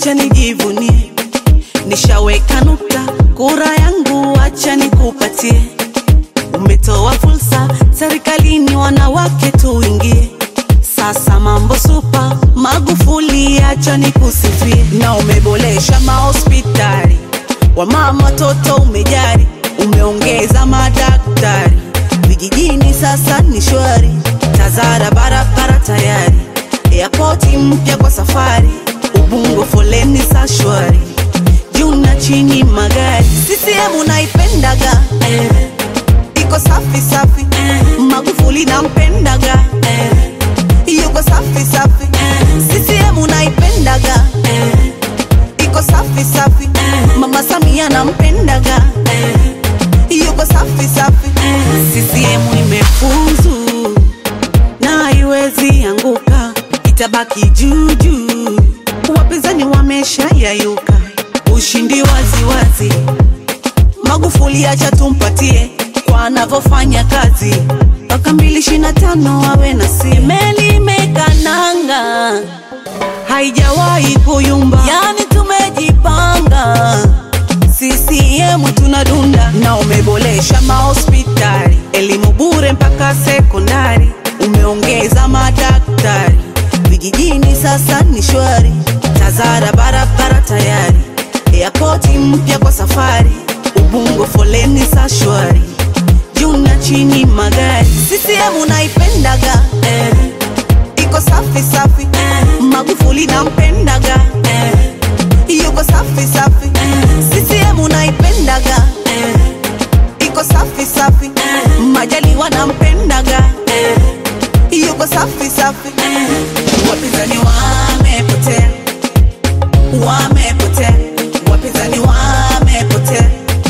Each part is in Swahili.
acha nijivunie, nishaweka nukta, kura yangu acha nikupatie. Umetoa fursa serikalini, wanawake tuingie. Sasa mambo supa, Magufuli acha nikusifie, na umeboresha mahospitali, wamama watoto umejari, umeongeza madaktari vijijini, sasa ni shwari, Tazara barabara tayari, airport mpya kwa safari, Ubungo foleni sa shwari, juu na chini magari, CCM unaipendaga eh, iko safi safi eh, Magufuli nampendaga eh, yuko safi safi eh, CCM unaipendaga eh, iko safi safi eh, Mama Samia nampendaga eh, yuko safi safi eh, CCM imefuzu na haiwezi anguka, itabaki juu juu. Wapinzani wamesha yayuka, ushindi wazi wazi. Magufuli acha tumpatie kwa anavyofanya kazi, mpaka mbili ishirini na tano awe na si meli imekananga, haijawahi kuyumba, yani tumejipanga CCM tunadunda na umeboresha mahospitali, elimu bure mpaka sekondari, umeongeza madaktari vijijini, sasa ni shwari. Tazara barabara tayari, airport mpya kwa safari, Ubungo foleni sa shwari, juu na chini magari. CCM unaipendaga eh, iko safi safi eh, Magufuli nampendaga eh, yuko safi safi eh, CCM unaipendaga eh, iko safi safi eh, Majaliwa nampendaga eh, yuko safi safi eh, wapinzani wamepotea, wamepotea, wapinzani wamepotea,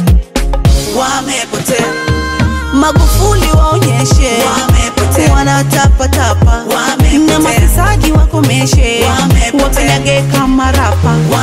wamepotea. Magufuli waonyeshe wamepotea, wanatapatapa Wamepotea. na mafisadi wakomeshe, Wamepotea. wapendage kama rapa